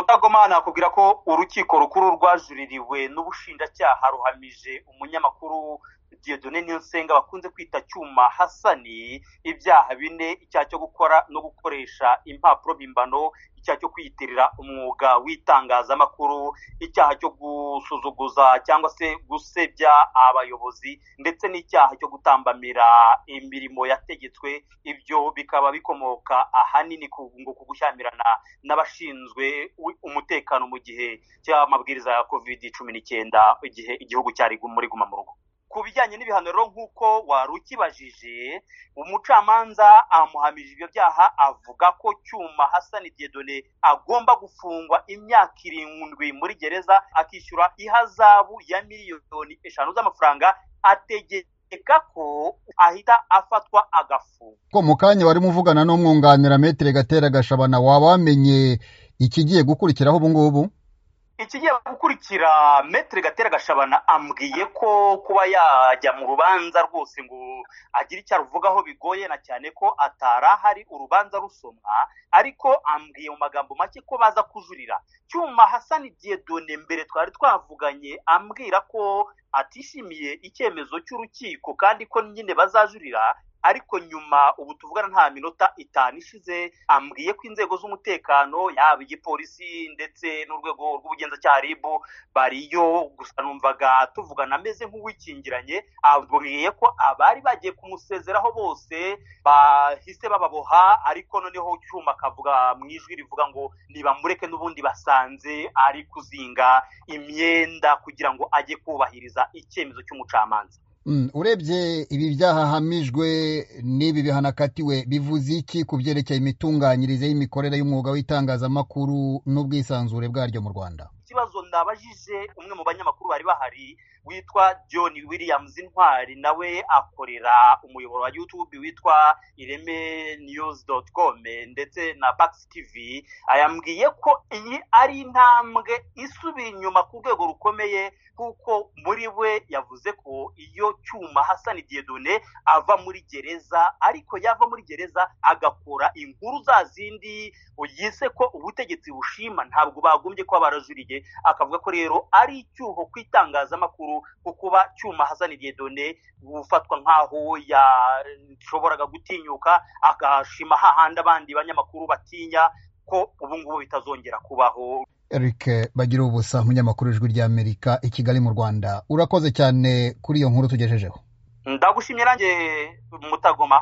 Nyirabagoma nakubwira ko urukiko rukuru rwajuririwe n'ubushinjacyaha ruhamije umunyamakuru Dieudonne Niyonsenga bakunze kwita Cyuma Hasani ibyaha bine icyaha cyo gukora no gukoresha impapuro mpimbano icyaha cyo kwiyitirira umwuga w'itangazamakuru icyaha cyo gusuzuguza cyangwa se gusebya abayobozi ndetse n'icyaha cyo gutambamira imirimo yategetswe ibyo bikaba bikomoka ahanini ku ngo ku gushyamirana n'abashinzwe umutekano mu gihe cy'amabwiriza ya covid cumi n'icyenda igihe igihugu cyari muri guma mu rugo ku bijyanye n'ibihano rero nk'uko wari ukibajije umucamanza amuhamije ibyo byaha avuga ko cyuma hasani diedone agomba gufungwa imyaka irindwi muri gereza akishyura ihazabu ya miliyoni eshanu z'amafaranga ategeka ko ahita afatwa agafungwa ko mu kanya barimo uvugana n'umwunganira metero gatera gashabana waba wamenye ikigiye gukurikiraho ubu ngubu ikigiye gukurikira metero gatera gashabana ambwiye ko kuba yajya mu rubanza rwose ngo agire icyo aruvugaho bigoye na cyane ko atari ahari urubanza rusomwa ariko ambwiye mu magambo make ko baza kujurira cyuma hasani diedone mbere twari twavuganye ambwira ko atishimiye icyemezo cy'urukiko kandi ko nyine bazajurira ariko nyuma ubu tuvugana nta minota itanu ishize ambwiye ko inzego z'umutekano yaba igipolisi ndetse n'urwego rw'ubugenzacyaha ribu bariyo gusa numvaga tuvugana ameze nk'uwikingiranye ambwiye ko abari bagiye kumusezeraho bose bahise bababoha ariko noneho cyuma akavuga mu ijwi rivuga ngo nibamureke n'ubundi basanze ari kuzinga imyenda kugira ngo ajye kubahiriza icyemezo cy'umucamanza urebye ibi byaha ahamijwe n'ibi bihano akatiwe bivuze iki ku byerekeye imitunganyirize y'imikorere y'umwuga w'itangazamakuru n'ubwisanzure bwaryo mu rwanda ikibazo ndabajije umwe mu banyamakuru bari bahari witwa john williams intwari nawe akorera umuyoboro wa youtube witwa ireme news com ndetse na bax tv ayambwiye ko iyi ari intambwe isubira inyuma ku rwego rukomeye kuko muri we yavuze ko iyo cyuma hasani diedone ava muri gereza ariko yava muri gereza agakora inkuru za zindi yise ko ubutegetsi bushima ntabwo bagombye kuba barajuriye akavuga ko rero ari icyuho ku itangazamakuru ku kuba cyuma hasani diedone gufatwa nk'aho yashoboraga gutinyuka agashima hahandi abandi banyamakuru batinya ko ubu ngubu bitazongera kubaho eric bagira ubusa umunyamakuru ijwi ry'amerika i kigali mu rwanda urakoze cyane kuri iyo nkuru tugejejeho ndagushimye nanjye mutagoma